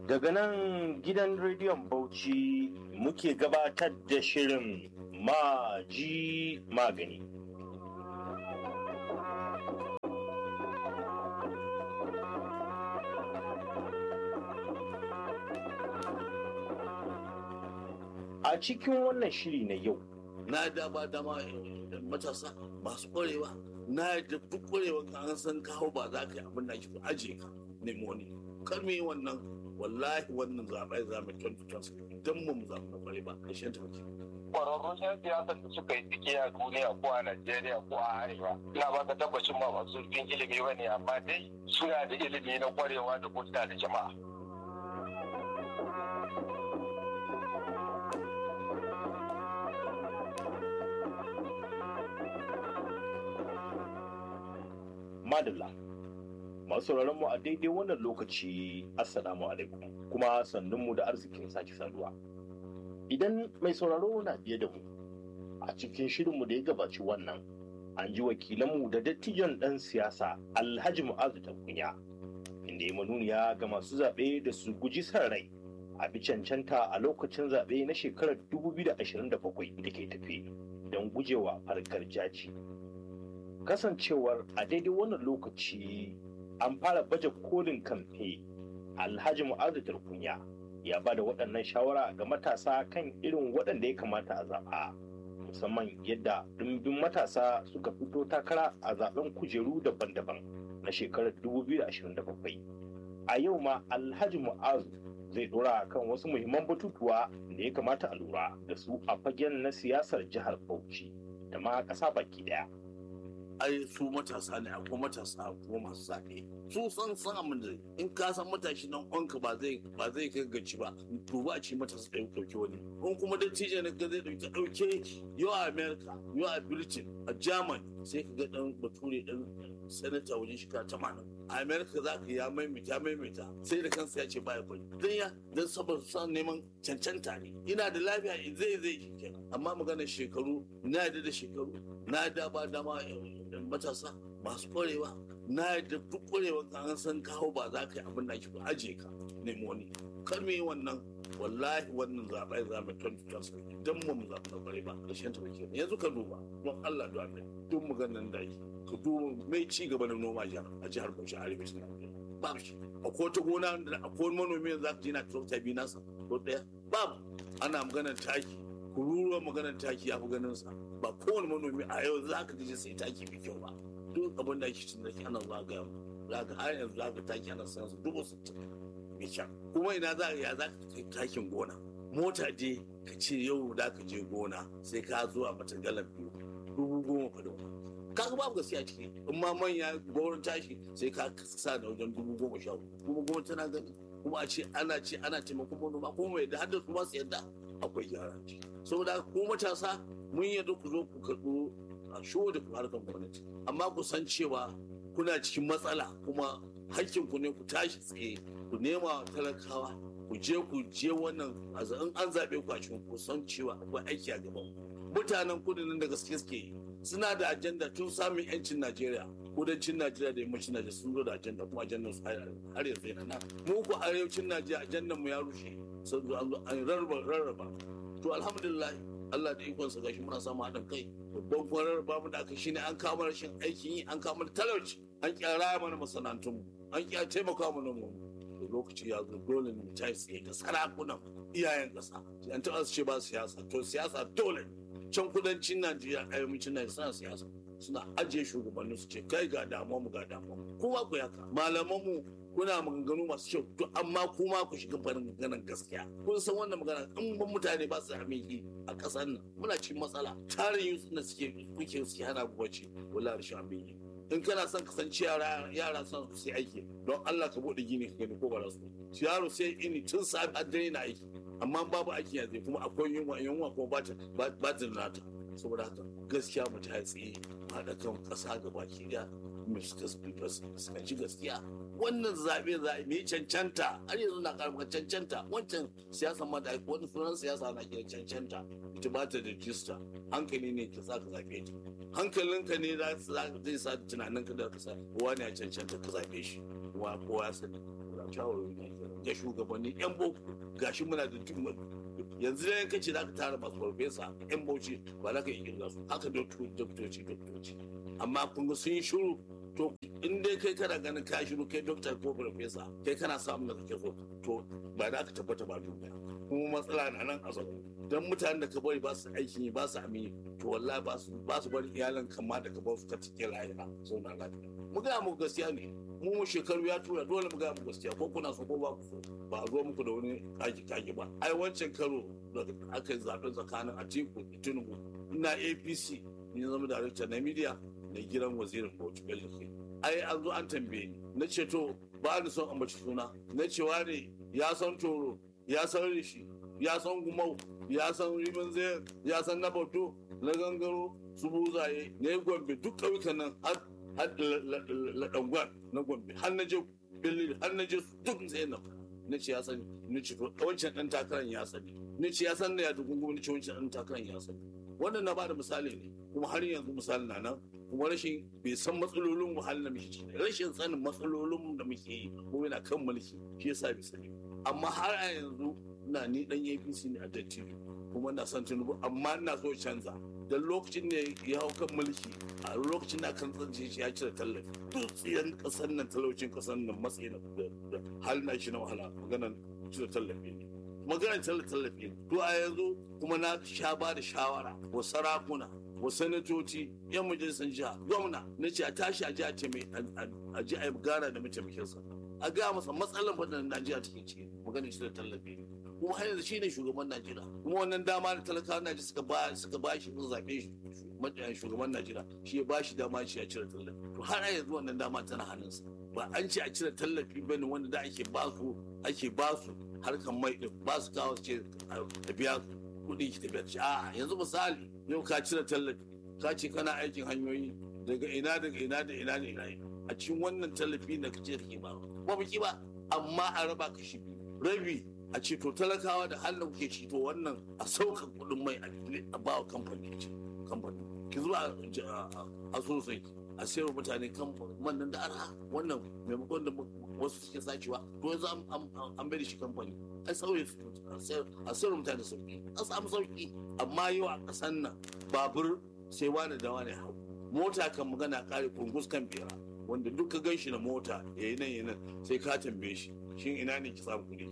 Daga nan gidan rediyon Bauchi muke gabatar da shirin maji magani. A cikin wannan shiri na yau, na dama dama da matasa masu ƙwarewa na da duk ƙwarewa ka an san kawo ba za ka yi abin da ake aje ka nemo wani kar mu yi wannan wallahi wannan zaɓe za mu kyantuta don mu mu zaɓi na ƙware ba ƙarshen ta muke. kwararrun 'yan siyasar da suka yi tsike a duniya ko a Najeriya ko a Arewa. Ina ba ka tabbacin ba masu zurfin ilimi ba ne amma dai suna da ilimi na kwarewa da hulɗa da jama'a. madalla. Masu sauraron mu a daidai wannan lokaci, Assalamu alaikum, kuma sannunmu da arzikin sake saduwa. Idan mai sauraro na biye da mu, a cikin shirinmu da ya gabaci wannan, an ji wakilanmu da dattijon ɗan siyasa Alhaji Mu'azu Tankunya, inda ya manuniya ga masu zaɓe da su guji san rai a bi cancanta a lokacin zaɓe na shekarar 2027 da ke tafe don gujewa farkar jaji. Kasancewar a daidai wannan lokaci an fara baje kolin kamfe Alhaji Mu'azu Tankunya ya ba da waɗannan shawara ga matasa kan irin waɗanda ya kamata a zaɓa. musamman yadda ɗumbin matasa suka fito takara a zaben kujeru daban-daban na shekarar 2027 a yau ma alhaji mu'azu zai dora kan wasu muhimman batutuwa da ya kamata a lura da su a fagen na siyasar jihar bauchi da ma ƙasa baki ɗaya. ai su matasa ne akwai matasa ko masu zaɓe su san san abin da in ka san matashi nan onka ba zai ba zai kai gaci ba to ba a ci matasa ɗaya ɗauki wani in kuma dattijo ne ka zai ɗauki ɗauke yau a america yau a britain a germany sai ka ga ɗan bature ɗan sanata wajen shekara tamanin a america za ka ya maimaita maimaita sai da kansa ya ce baya bari dan ya dan saboda son neman cancanta ne ina da lafiya zai zai kenan amma maganar shekaru na da shekaru na dama dama matasa masu ƙwarewa na da duk ƙwarewa ka an san kawo ba za ka yi abin da ake aje ka nemo wani kar mu yi wannan wallahi wannan zaɓe za mu kyantuta su don mu mu zaɓi na ƙware ba ƙarshen ta muke yanzu ka duba don Allah da Allah duk maganar da ake ka duba mai ci gaba da noma jihar a jihar Bauchi arewacin Najeriya babu shi akwai wata gona da akwai manomi yanzu za ka je na tractor biyu nasa ko ɗaya babu ana maganar taki kururuwar maganar taki ya fi ganin sa ba kowane manomi a yau za ka je sai taki mai kyau ba duk abin da ake cin da ana zagaya za ka har yanzu za ka taki ana sayan su dubu sittin mai kyau kuma ina za ka ya za ka kai takin gona mota je ka ce yau da ka je gona sai ka zo a mata galan biyu dubu goma fa da kaga babu gaskiya ciki in ma manya gwamnati tashi sai ka sa da wajen dubu goma sha kuma gwamnati tana gani kuma a ce ana ce ana taimakon manoma kuma mai da haddasa kuma su yadda akwai gyara ciki saboda ko matasa mun yadda ku zo ku karɓo a shigo da harkar gwamnati amma ku san cewa kuna cikin matsala kuma hakkin ku ne ku tashi tsaye ku nema talakawa ku je ku je wannan in an zaɓe ku a cikin ku san cewa akwai aiki a gaban mutanen kudu nan da gaske suke yi suna da ajanda tun samun yancin Najeriya kudancin Najeriya da yammacin Najeriya sun zo da ajanda kuma ajandar su har yanzu yana nan mu ku arewacin Najeriya ajandar mu ya rushe sun zo an zo an rarraba to alhamdulillah Allah da ikonsa gashi muna samu haɗin kai babban kwarar bamu da aka shine an kama rashin aikin yi an kama talauci an kyara mana masana'antun an kyara taimaka mana mu da lokaci ya zo dole mu ta tsaye ga sarakunan iyayen ƙasa an taɓa su ce ba siyasa to siyasa dole can kudancin Najeriya ayyukan Najeriya suna siyasa suna ajiye shugabannin su ce kai ga damuwa mu ga damuwa kuma ku yaka malaman mu kuna maganganu masu kyau to amma kuma ku shiga farin maganar gaskiya kun san wannan magana in ban mutane ba su amiki a ƙasar nan muna cikin matsala tarin yusuf da suke kuke suke hana ku bacci wala rashin amiki in kana son kasance yara yara son su aiki don Allah ka bude gini ka gani ko ba su yaro sai ini tun safi har dare na aiki amma babu aiki yanzu kuma akwai yunwa yunwa kuma ba ta ba ta nata saboda haka gaskiya mu ta tsaye haɗa kan ƙasa gaba ki da mu suka ci gaskiya wannan zaɓe zaɓe mai cancanta har yanzu na karɓar cancanta wancan siyasa ma da wani sunan siyasa na kira cancanta ita ba ta da jista hankali ne ka sa ka zaɓe ta hankalinka ne zai sa tunaninka da ka sa wani a cancanta ka zaɓe shi wa kowa ya sani shawara shawarwari na ga shugabanni yan boko gashi muna da yanzu da yankaci za ka tara masu farfesa yan bauchi ba za ka yi kirga su haka doktoci doktoci amma kun ga sun yi shuru to in dai kai kana ganin ka shiru kai dokta ko farfesa kai kana samun da kake so to ba za ka tabbata ba duniya kuma matsala na nan a zaune don mutanen da ka bari ba su aikin yi ba su amini to wallahi ba su ba su bari iyalan kama da ka ba su ka cike rayuwa zauna lafiya mu ga mu gaskiya ne mu mu shekaru ya tura dole mu ga mu gaskiya ko kuna so ko ba ku so ba a zo muku da wani kaki kaki ba ai wancan karo da aka yi zaɓen tsakanin Atiku da Tinubu ina APC ni zama darakta na media na gidan wazirin Bauchi Bello ai an zo an tambaye ni na ce to ba ni son ambaci suna na cewa ne ya san toro ya san rishi ya san gumau ya san rimin zai ya san na bauto na gangaro su buzaye ne gombe duk ƙauyukan nan har laɗangwar na gombe har na je belil har na je duk sai na na ce ya sani na ce to wancan ɗan takarar ya sani na ce ya san da ya dugungu na ce wancan ɗan takarar ya sani wannan na ba da misali ne kuma har yanzu misali na nan kuma rashin bai san matsalolin wahalar da muke ciki rashin sanin matsalolin da muke yi ko yana kan mulki shi yasa bai sani amma har a yanzu na ni dan APC ne a dattijo kuma na son Tinubu amma ina so canza dan lokacin ne ya hau kan mulki a lokacin na kan tsance shi ya cire tallafi duk tsiyan kasar nan talaucin kasar nan matsayi da hal na shi na wahala maganar cire tallafi ne maganar cire tallafi ne to a yanzu kuma na sha ba da shawara wa sarakuna wa sanatoci yan majalisar jiha gwamna na ce a tashi a ji a ce mai a ji a gara da mataimakinsa a ga masa matsalar fadin najeriya take ciki maganar shi da tallafi ne kuma har yanzu shine shugaban najeriya kuma wannan dama da talakawa najeriya suka ba suka ba shi sun zaɓe shi shugaban najeriya shi ya ba shi dama shi ya cire tallafi to har yanzu wannan dama tana hannunsa ba an ce a cire tallafi ba ne wanda da ake ba su ake ba su harkan mai din ba su kawo ce a biya kuɗi ki tafiya ce a yanzu misali yau ka cire tallafi ka ce kana aikin hanyoyi daga ina daga ina da ina da ina a cikin wannan tallafi da kace kake ba ba biki ba amma a raba kashi rabi a ce to talakawa da halin kuke ci to wannan a sauka kuɗin mai a ba wa kamfani ce kamfani ki zuwa a sosai a sayar mutane kamfani wannan da arha wannan maimakon da wasu suke sacewa to yanzu an bai da shi kamfani a sauye a sayar mutane sauki a samu sauki amma yau a ƙasan nan babur sai wani da wani hau mota kan magana kare kungus kan bera wanda duk ka gan shi na mota ya yi nan ya nan sai ka tambaye shi shin ina ne ki samu kuɗi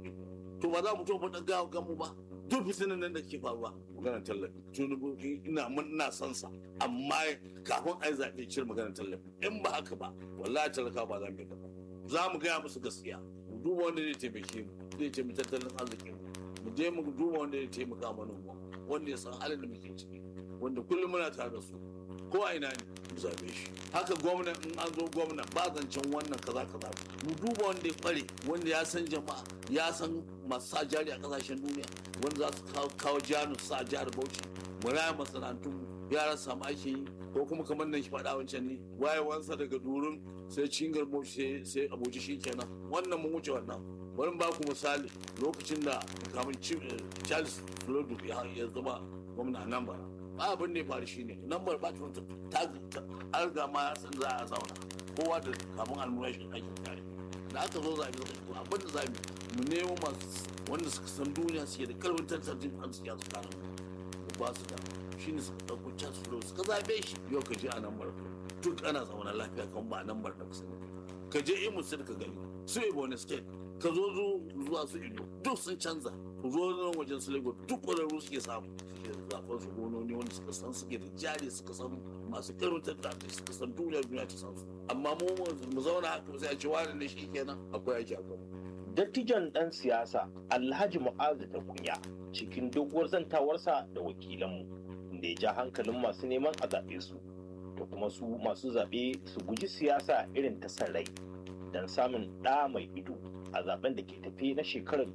to ba za mu to faɗa gawa gamu ba duk fitinan nan da ke faruwa maganar tallafi tunubu ina mun ina son sa amma kafin ai zaɓe cire maganar tallafi in ba haka ba wallahi talaka ba za mu yi ba za mu gaya musu gaskiya mu duba wanda zai taimake mu zai taimaki tattalin arziki mu je mu duba wanda zai taimaka mana wanda ya san halin da muke ciki wanda kullum muna tare da su ko a ina ne mu zabe shi haka gwamna in an zo gwamna ba zancen wannan kaza kaza mu duba wanda ya kware wanda ya san jama'a ya san masu sa jari a kasashen duniya wanda za su kawo janu sa jihar bauchi mu raya masana'antu yara samu ake yi ko kuma kamar nan shi faɗa wancan ne wayewansa daga durin sai cingar bauchi sai abuja shi kenan wannan mun wuce wannan bari ba ku misali lokacin da kamun charles flodu ya zama gwamna nan bara ba abin da ya faru shine lambar ba ta ta ga ma san za a zauna kowa da kamun almurashi ake tare da aka zo zabi da abin da zabi mu nemo masu wanda suka san duniya suke da karfin tattalin arziki a tsakanin ba su da shine suka ɗauko can su suka zabe shi yau ka je a lambar duk ana zauna lafiya kan ba lambar da kusa ka je imu sai ka gani su ebonyi state ka zo zuwa su ido duk sun canza ku zo nan wajen su lagos duk ƙwararru suke samu suke zaɓen su gononi wanda suka san suke da jari suka san masu irin tattalin suka san duniya duniya ta san su amma mu mu zauna haka sai a ce wani ne shi kenan akwai aiki a gaba. dattijan ɗan siyasa alhaji mu'azu da kunya cikin doguwar zantawarsa da wakilanmu da ya ja hankalin masu neman a zaɓe su da kuma su masu zaɓe su guji siyasa irin ta san rai don samun ɗa mai ido a zaben da ke tafe na shekarar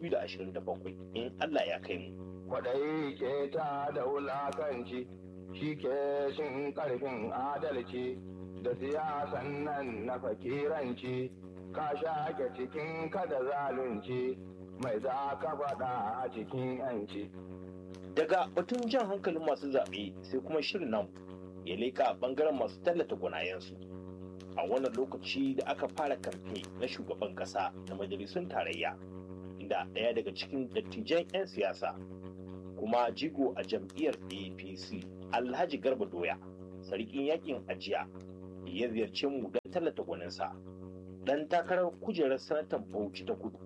2027 in Allah ya kai mu. Kwaɗayi ke ta da wulakanci shi ke shin ƙarfin adalci da siyasan nan na fakiranci ka shaƙe cikin kada zalunci mai za ka faɗa a cikin yanci. Daga batun jan hankalin masu zaɓe sai kuma shirin nan ya leƙa ɓangaren masu tallata gwanayensu. a wannan lokaci da aka fara kamfe na shugaban kasa na majalisun tarayya inda ɗaya daga cikin dattijan 'yan siyasa kuma jigo a jam'iyyar apc alhaji garba doya sarkin yakin ajiya ya ziyarci mu don tallata gwaninsa dan takarar kujerar sanatan bauchi ta kudu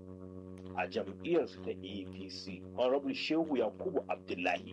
a jam'iyyarsu ta apc honorable shehu yakubu abdullahi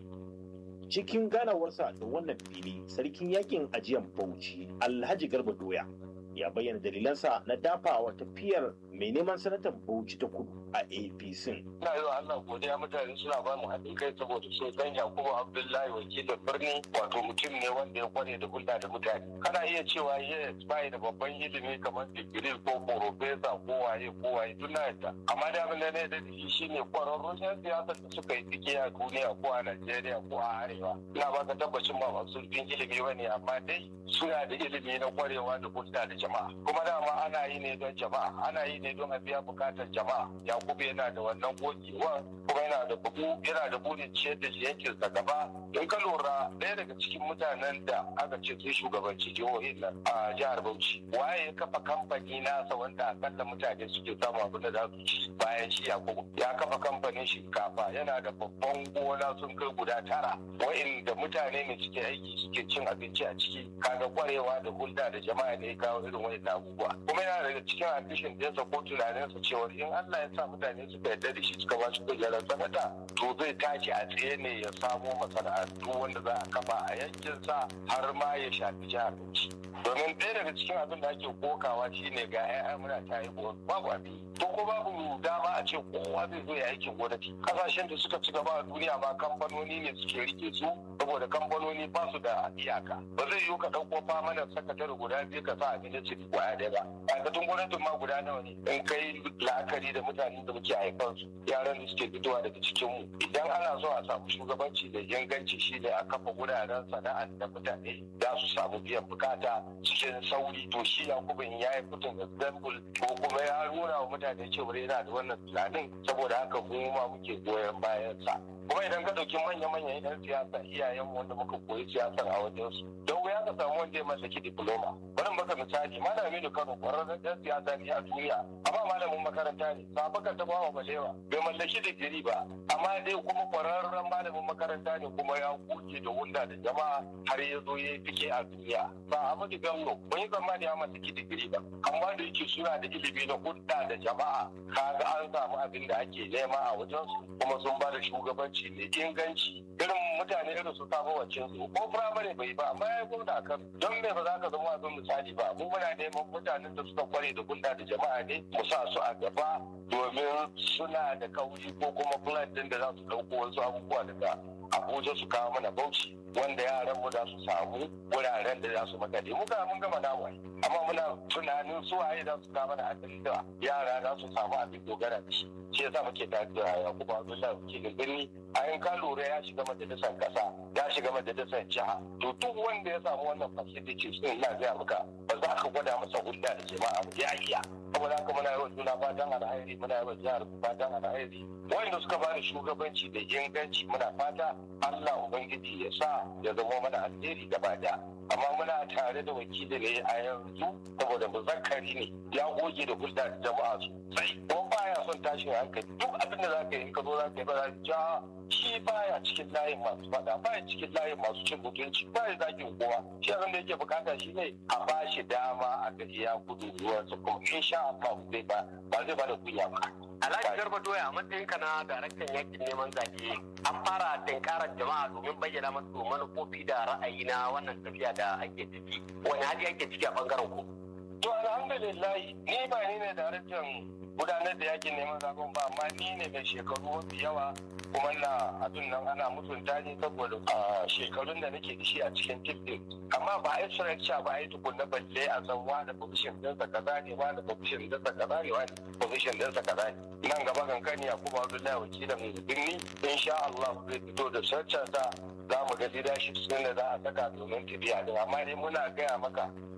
cikin ganawarsa da wannan fili sarkin yakin ajiyan bauchi alhaji garba doya ya bayyana dalilansa na dafawa tafiyar mai neman sanatan bauchi ta kudu a apc ina yi wa Allah godiya mutane suna ba mu haɗin kai saboda sun san Yakubu Abdullahi wakilin birni wato mutum ne wanda ya kware da hulɗa da mutane kana iya cewa yes bai da babban ilimi kamar digiri ko profesa ko waye ko waye duk na yadda amma da abin da ne da shi shine kwararrun yan siyasa da suka yi tsike a duniya ko a Najeriya ko a Arewa ina baka tabbacin ba masu zurfin ilimi bane amma dai suna da ilimi na kwarewa da hulɗa da jama'a kuma dama ana yi ne don jama'a ana yi ne don a biya bukatar jama'a yakubu yana da wannan gogewa kuma yana da bugu yana da burin ciyar da yankin sa gaba in ka lura ɗaya daga cikin mutanen da aka ce sun shugabanci jihohin nan a jihar bauchi waye ya kafa kamfani nasa wanda akalla mutane suke samu abin da za su ci bayan shi yakubu ya kafa kamfanin shinkafa yana da babban gona sun kai guda tara wa'inda mutane ne suke aiki suke cin abinci a ciki kaga kwarewa da hulɗa da jama'a ne ya kawo irin wa'in abubuwa kuma yana daga cikin ambishin ɗinsa ko tunaninsa cewa in Allah ya sa mutane suka yarda da shi suka ba shi kujerar sanata to zai tashi a tsaye ne ya samo masana'antu wanda za a kafa a yankinsa har ma ya shafi jihar Bauchi domin ɗaya daga cikin abin da ake kokawa shine ga 'ya'ya muna ta haihuwa babu abin to ko babu dama a ce kowa zai zo ya aikin gwamnati kasashen da suka ci gaba a duniya ma kamfanoni ne suke rike su saboda kamfanoni ba su da iyaka ba zai yiwu ka ɗauko famanar sakatare guda biyu ka sa a ministry kwaya ɗaya ba ma'aikatan gwamnatin ma guda nawa ne in kai la'akari da mutanen da muke haifan su yaran da suke fitowa daga cikin mu idan ana so a samu shugabanci da inganci shi ne a kafa wuraren sana'ar da mutane za su samu biyan bukata cikin sauri to shi yakubin ya yi fitin example ko kuma ya nuna wa mutane cewa yana da wannan tunanin saboda haka mu ma muke goyon bayan sa kuma idan ka ɗauki manya-manyan yan siyasa iyayen wanda muka koyi siyasar a wajen su don wuya ka samu wanda ya mallaki diploma bari baka misali malami da kano kwararren yan siyasa ne a duniya amma malamin makaranta ne sabakar ta bawa balewa bai mallaki digiri ba amma dai kuma kwararren malamin makaranta ne kuma ya goge da wunda da jama'a har ya zo ya fike a duniya ba a mati gamno mun yi tsammani ya mallaki digiri ba amma da yake suna da ilimi na hudda da jama'a kaga an samu abin da ake nema a wajen su kuma sun ba da shugabanci shugabanci mai inganci irin mutane irin su samu wacin su ko firamare bai ba amma ya gwamna kan don me ba za ka zama abin misali ba mu muna neman mutanen da suka kware da gunda da jama'a ne mu sa su a gaba domin suna da kauri ko kuma plan din da za su dauko wasu abubuwa daga abuja su kawo mana bauchi wanda yaran mu za su samu wuraren da za su makale mu ga mun gama nawa amma muna tunanin su waye za su kawo mana abin da yara za su samu abin dogara da shi shi yasa muke tare da Yakubu Abdullahi wakilin birni a yin ka lura ya shiga majalisar kasa ya shiga majalisar jiha to duk wanda ya samu wannan facility sun na gaya maka ba za ka gwada masa hulɗa da jama'a ba ya iya saboda haka muna yawan juna fatan alheri muna yawan jihar fatan alheri wanda suka bada shugabanci da inganci muna fata Allah ubangiji ya sa ya zama mana alheri gaba daya amma muna tare da wakili ne a yanzu saboda muzakkari ne ya goge da hulɗa da jama'a sosai ko baya son tashin hankali duk abin da zaka yi in ka zo zaka yi ba za ja shi baya cikin layin masu fada baya cikin layin masu cin mutunci baya zakin kowa shi abin da yake bukata shine a ba shi dama a ga iya gudu ruwansa kuma insha Allah zai ba ba zai ba da kunya ba Alhaji Garba Doya a matsayinka na daraktan yakin neman zaɓe an fara tinkarar jama'a domin bayyana masu manufofi da ra'ayi na wannan tafiya da ake ciki. Wani hali ake ciki a bangaren ku? To alhamdulillah ni ba ni ne daraktan gudanar da yakin neman zaɓen ba amma ni ne mai shekaru mafi yawa kuma na abin nan ana mutunta ni saboda shekarun da nake da shi a cikin tim amma ba a yi structure ba a yi tukunna balle a san wani position ɗinsa kaza ne wani position ɗinsa kaza ne wani position ɗinsa kaza ne nan gaba kankani a kuma abdullahi wakilin birni insha Allah zai fito da structure sa za mu ga leadership sun da za a saka domin tafiya din amma dai muna gaya maka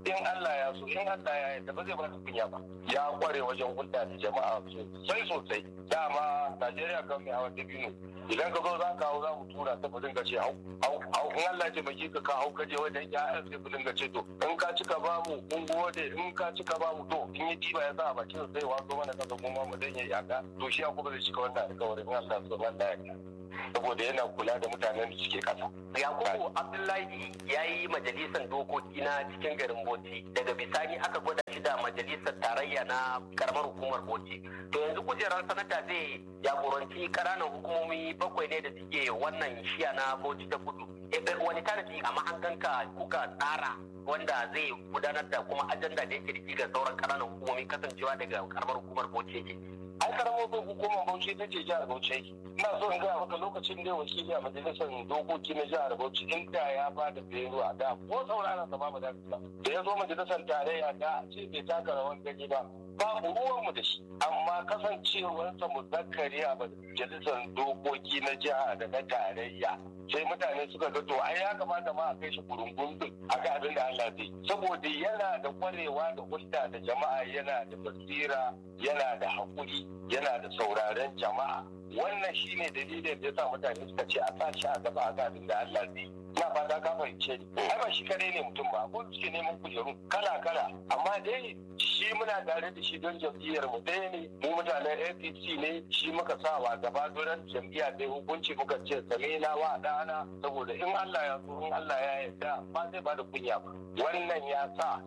in Allah ya so in Allah ya yarda ba zai ba ka kunya ba ya kware wajen hulɗa da jama'a sosai sosai dama Najeriya kan mai hawa dabino idan ka zo za ka hau za mu tura ta ba dinga ce hau hau hau in Allah ce baki ka ka hau kaje wajen ƴaƴan sai ku dinga ce to in ka cika ba mu mun gode in ka cika ba mu to in yi diba ya sa a bakin sai wato mana kasa kuma mu dan yayi aka to shi ya kuma zai cika wannan alƙawarin in Allah so Allah ya saboda yana kula da mutanen da suke kasa Yakubu Abdullahi ya yi majalisar dokoki na cikin garin Bauchi daga bisani aka gwada shi da majalisar tarayya na karamar hukumar Bauchi. To yanzu kujerar sanata zai jagoranci ƙananan hukumomi bakwai ne da suke wannan shiya na Bauchi ta kudu. Wani tanadi a mahanganka kuka tsara wanda zai gudanar da kuma ajanda da yake da ga sauran ƙananan hukumomi kasancewa daga karamar hukumar Bauchi yake. ai karamar hukumar bauchi ta ce jihar bauchi yake ina so in gaya maka lokacin da wakili a majalisar dokoki na jihar bauchi inda ya ba da belo a da ko saurara sa ba da da ya zo majalisar tarayya da ce bai taka rawan gani ba babu ruwanmu da shi amma kasancewarsa muzakkari a majalisar dokoki na jiha da na tarayya sai mutane suka ga to ai ya kamata ma a kai shi kurungun din aka abin da Allah zai saboda yana da kwarewa da hulɗa da jama'a yana da basira yana da haƙuri yana da sauraren jama'a wannan shine dalilin da yasa mutane suka ce a sa shi a gaba a abin da Allah zai ina fata ka fahimce ai ba shi kadai ne mutum ba ko suke neman kujeru kala kala amma dai shi muna tare da shi don jam'iyyar mu ɗaya ne mu mutanen APC ne shi muka sa wa gaba don jam'iyya ɗaya hukunci muka ce same na wa ɗana saboda in Allah ya so in Allah ya yarda ba zai ba da kunya ba wannan ya sa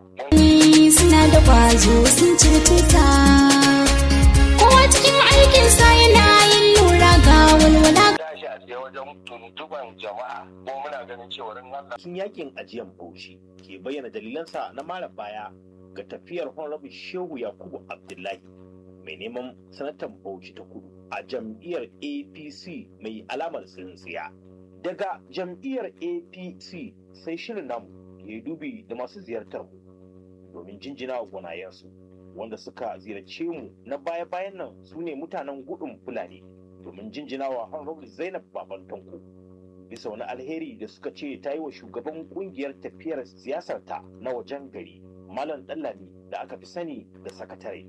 suna da kwazo sun cirtuta kowa cikin aikinsa yana yin lura ga walwala tashi a tsaye wajen tuntuban jama'a ko muna ganin cewa in Allah Cikin yakin ajiyan Bauchi ke bayyana dalilansa na mara baya ga tafiyar Honorable Shehu Yakubu Abdullahi mai neman sanatan Bauchi ta kudu a jam'iyyar APC mai alamar tsintsiya. Daga jam'iyyar APC sai shirin namu ya yi dubi da masu ziyartar mu domin jinjina wa gwanayensu wanda suka ziyarce mu na baya-bayan nan su ne mutanen gudun Fulani domin jinjina wa Honorable Zainab Baban Tanko. bisa wani alheri da suka ce ta yi wa shugaban kungiyar tafiyar siyasarta na wajen gari malam dallami da aka fi sani da sakatare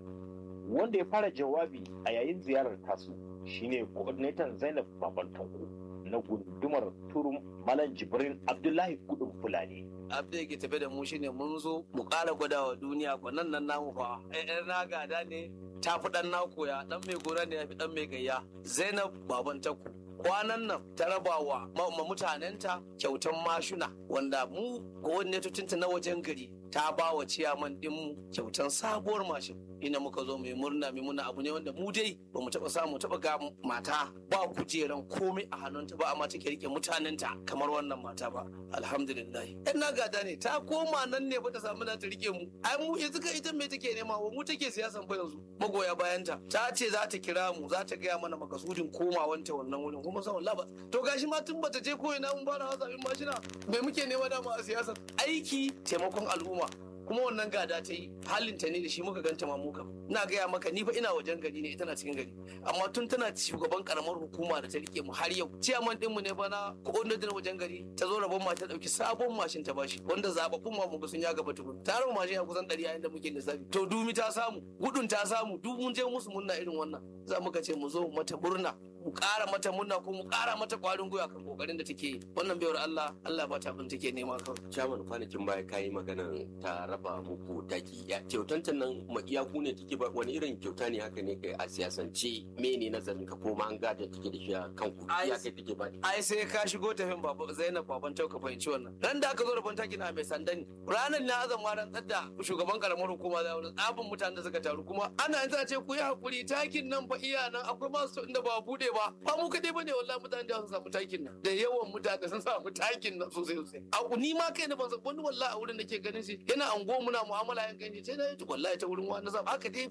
wanda ya fara jawabi a yayin ziyarar tasu shine coordinator zainab baban tanko na gundumar turum malam jibrin abdullahi gudun fulani abda yake tafe da mu shine mun zo mu ƙara gwada wa duniya kwanan nan namu fa ɗan na gada ne ta fi ɗan na koya ɗan mai gora ne ya fi ɗan mai gayya zainab baban taku kwanan nan ta raba wa ma mutanenta kyautan mashuna wanda mu gwamnatocinta na wajen gari ta ba wa ciyaman ɗinmu kyautan sabuwar mashin ina muka zo mai murna mai murna abu ne wanda mu dai ba mu taɓa samu taɓa ga mata ba kujeran komai a hannunta ba amma take rike mutanenta kamar wannan mata ba alhamdulillah yan na gada ne ta koma nan ne ba ta samu na ta rike mu ai mu yanzu ka ita me take nema wa mu take siyasan fa yanzu magoya bayanta ta ce za ta kira mu za ta gaya mana makasudin komawanta wannan wurin kuma san wallahi ba to gashi ma tun bata je ko ina mun fara hasabin mashina me muke nema dama a siyasar aiki taimakon al'umma kuma wannan gada ta yi halinta ne da shi muka ganta ma muka ina gaya maka ni fa ina wajen gari ne ita na cikin gari amma tun tana shugaban karamar hukuma da ta rike mu har yau ciyaman dinmu ne fa na coordinator na wajen gari ta zo rabon ma ta dauki sabon mashin ta bashi wanda zababbun ma muka sun ya gaba tukun ta raba mashin ya kusan 100 yayin da muke lissafi to dumi ta samu gudun ta samu duk mun je musu munna irin wannan za mu ka ce mu zo mata murna mu ƙara mata munna ko mu ƙara mata ƙwarin gwiwa kan kokarin da take yi wannan baiwar Allah Allah ba ta abin take nema kawai Shaman kwanakin baya kayi maganan ta raba muku taki ya kyautantan nan makiya ku ne take ba wani irin kyauta ne haka ne kai a siyasance mene nazarin ka ko ma an gada take da shi a kan ku Ai, ya kai take ba ai sai ka shigo tafin baba Zainab baban Tau ka fahimci wannan ran da aka zo rabon taki na mai sandan ranar na azan ma ran da shugaban karamar hukuma da wani tsabin mutanen da suka taru kuma ana yanzu a ce ku yi hakuri takin nan fa iya nan akwai masu inda ba bude ba ba mu kadai bane wallahi mutanen da sun samu takin nan da yawan mutane sun samu takin nan sosai sosai a ni ma kai na ban san wani wallahi a wurin da ke ganin shi yana ango muna mu'amala yan gani sai na yi wallahi ta wurin wani zaba haka dai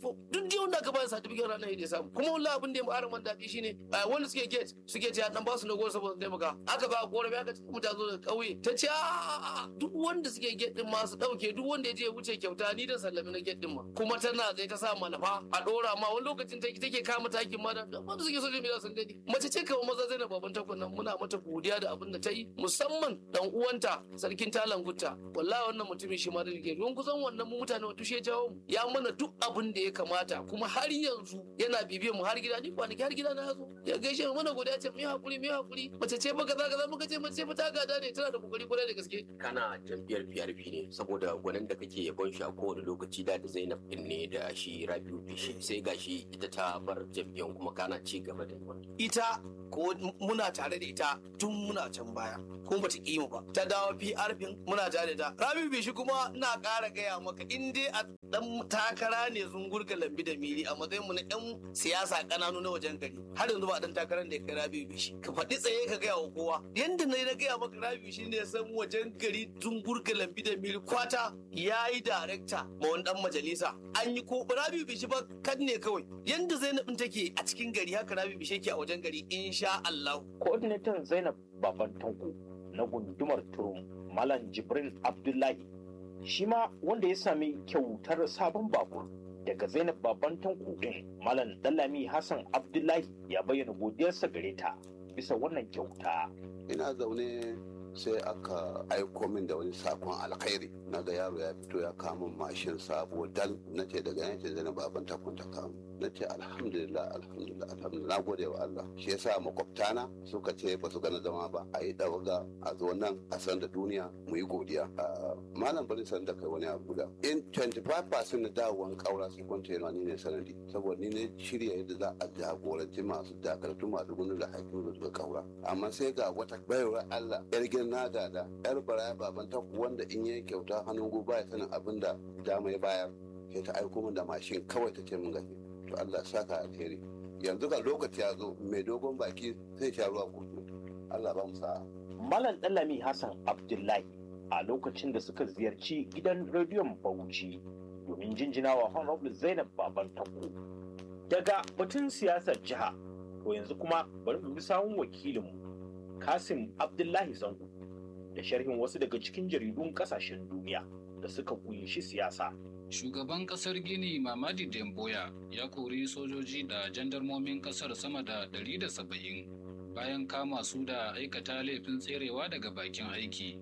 fom duk da wanda aka ba certificate ranar ya samu kuma wallahi abin da ya mara man daɗi shine eh, wanda suke gate suke ce dan ba su na goro saboda taimaka aka ba korafi aka ce ta zo daga ƙauye ta ce "A'a, duk wanda suke gate din ma su ɗauke duk wanda ya je ya wuce kyauta ni da sallami na gate din ma kuma tana zai ta sa malafa a ɗora ma wani lokacin take take kama takin ma da wanda suke social media sun gani mace ce kawai maza zai na baban takun nan muna mata godiya da abin da ta yi musamman dan uwanta sarkin talan gutta wallahi wannan mutumin shi ma da rike don kusan wannan mu mutane wato shi ya jawo mu ya mana duk abin da ya kamata kuma har yanzu yana bibiyar mu har gida ni kwanaki har gida na yazo ya gaishe mu mana godiya ce mu yi hakuri mu yi hakuri mace ce ba kaza kaza muka ce mace ce ba ta gada ne tana da kokari kwarai da gaske kana jam'iyyar PRP ne saboda gwanin da kake yabon shi a kowane lokaci da da Zainab din ne da shi Rabiu Bishi sai gashi ita ta bar jam'iyyar kuma kana ci gaba da wannan. ita ko muna tare da ita tun muna can baya ko bata ƙi mu ba ta dawo PRP muna tare da ta Rabi Bishi kuma ina ƙara gaya maka in dai a dan takara ne zungurga lambi da miri a matsayin mu na yan siyasa kananu na wajen gari har yanzu ba dan takarar da ya kai Rabi Bishi ka faɗi tsaye ka gaya wa kowa yanda na yi na gaya maka Rabi Bishi ne ya san wajen gari zungurga lambi da miri kwata ya yi darekta ma wani dan majalisa an yi ko Rabi Bishi ba kan ne kawai yanda Zainab din take a cikin gari haka Rabi Bishi yake a wajen gari insha Allah Coordinator Zainab Baban Tanko na gundumar Turum Malam Jibril Abdullahi shi ma wanda ya sami kyautar sabon babur daga Zainab Baban Tanko din Malam Dallami Hassan Abdullahi ya bayyana godiyarsa gare ta bisa wannan kyauta. ina zaune sai aka aiko min da wani sakon alkhairi na ga yaro ya fito ya kama mashin sabo dal na ce daga yankin zai na baban takun ta kama na ce alhamdulillah alhamdulillah alhamdulillah na gode wa Allah shi yasa makwabtana suka ce ba su gana zama ba a yi dawaga a zo nan a san da duniya mu yi godiya Ah, malam bari san da kai wani abu da in 25% na dawowan kaura sun kwanta yana ni ne sanadi saboda ni ne shirya yadda za a jagoranci masu dakartu masu gudu da haƙƙin da suka kaura amma sai ga wata bayarwar Allah yar girna da da yar baraya baban ta wanda in yayi kyauta hannun gobe ya sanin abin da dama ya bayar sai ta aiko min da mashin kawai ta ce min gashi to Allah ya saka alheri yanzu ga lokaci ya zo mai dogon baki zai sha ruwa kudu Allah ba mu sa'a Malam Dallami Hassan Abdullahi a lokacin da suka ziyarci gidan rediyon Bauchi domin jinjinawa Honorable Zainab Baban Tanko. Daga batun siyasar jiha, to yanzu kuma bari mu bi sawun wakilinmu Kasim Abdullahi Zango da sharhin wasu daga cikin jaridun kasashen duniya da suka kunshi siyasa. Shugaban kasar Gini Mamadi Demboya ya kori sojoji da jandarmomin kasar sama da 170 bayan kama su da aikata laifin tserewa daga bakin aiki.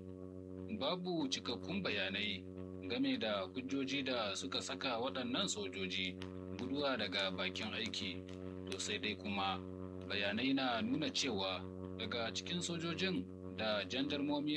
Babu cikakkun bayanai game da hujjoji da suka saka waɗannan sojoji guduwa daga bakin aiki. To sai dai kuma bayanai na nuna cewa daga cikin sojojin da jandarmomi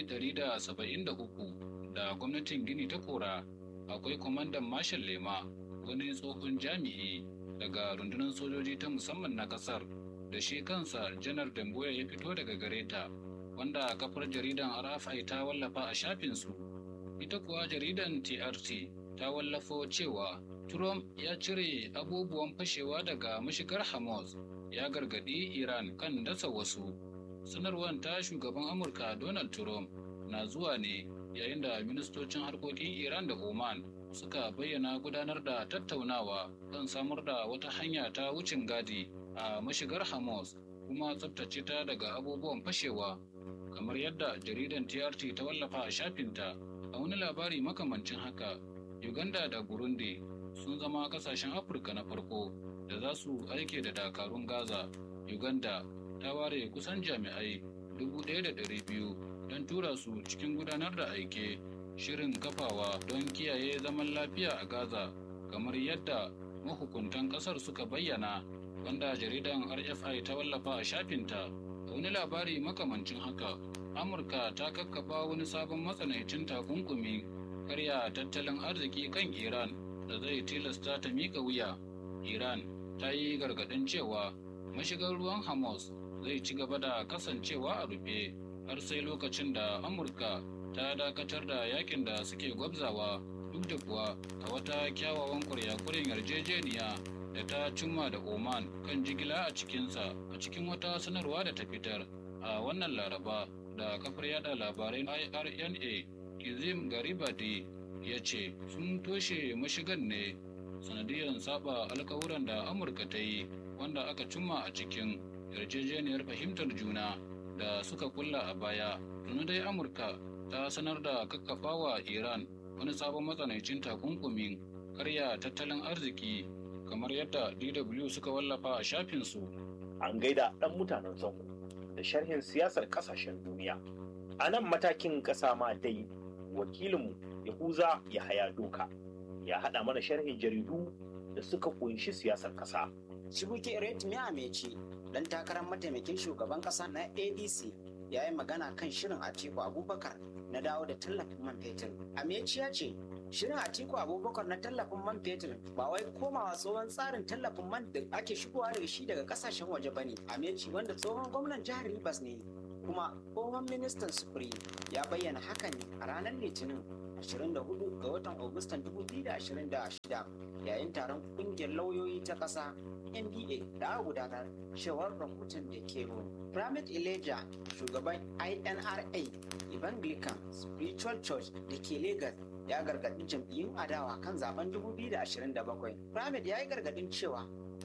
173 da gwamnatin Gini ta kora akwai kwamandan Marshal Lema wani tsohon jami'i daga rundunar sojoji ta musamman na kasar da shi kansa janar Damboya ya fito daga gareta wanda kafar jaridan RFI ta wallafa a shafinsu. Ita kuwa jaridan TRT ta wallafo cewa Trump ya cire abubuwan fashewa daga mashigar Hamas ya gargadi Iran kan dasa wasu. Sanarwar ta shugaban Amurka Donald Trump na zuwa ne yayin da ministocin harkokin Iran da Oman suka bayyana gudanar da tattaunawa kan samar da wata hanya ta wucin gadi a mashigar Hamas kuma tsabtace ta daga abubuwan fashewa kamar yadda jaridan TRT ta wallafa a shafinta a wani labari makamancin haka Uganda da Burundi sun zama kasashen Afirka na farko da za su aike da dakarun Gaza Uganda ta ware kusan jami'ai 1,200 don tura su cikin gudanar da aike shirin kafawa don kiyaye zaman lafiya a Gaza kamar yadda mahukuntan kasar suka bayyana wanda jaridan RFI ta wallafa a shafinta a wani labari makamancin haka Amurka ta kakkafa wani sabon matsanancin takunkumi karya tattalin arziki kan Iran da zai tilasta ta mika wuya. Iran ta yi gargaɗin cewa mashigar ruwan Hamas zai ci gaba da kasancewa a rufe har sai lokacin da Amurka ta dakatar da yakin da suke gwabzawa duk da kuwa a wata kyawawan kuryakurin yarjejeniya da ta cimma da Oman kan jigila a cikinsa a cikin wata sanarwa da ta fitar a wannan laraba da kafar yada labarai IRNA Kizim Garibadi ya ce sun toshe mashigan ne sanadiyar saba alkawuran da amurka ta yi wanda aka cimma a cikin yarjejeniyar fahimtar juna da suka kulla a baya tuni dai amurka ta sanar da kakkafawa iran wani sabon matsanancin takunkumin karya tattalin arziki kamar yadda dw suka wallafa a shafinsu an gaida ɗan mutanen zango da sharhin siyasar ƙasashen duniya a nan matakin ƙasa ma dai wakilinmu yahuza ya haya doka ya haɗa mana sharhin jaridu da suka ƙunshi siyasar ƙasa Shibuke Retmi Ameci, dan takarar mataimakin shugaban ƙasa na ADC, ya yi magana kan shirin Atiku Abubakar na dawo da tallafin man fetur. Ameci ya ce, shirin Atiku Abubakar na tallafin man fetur ba wai komawa tsohon tsarin tallafin man da ake shigowa da shi daga kasashen waje bane. Ameci wanda tsohon gwamnan jihar Rivers ne kuma tsohon ministan sufuri ya bayyana hakan ne a ranar Litinin 24 ga watan Agustan 2026 yayin taron kungiyar lauyoyi ta ƙasa NBA da aka gudanar cewar rahoton da ke Primate Elijah shugaban INRA Evangelical Spiritual Church da ke Lagos ya gargaɗi jam'iyyun adawa kan zaben 2027. Primate ya yi gargaɗin cewa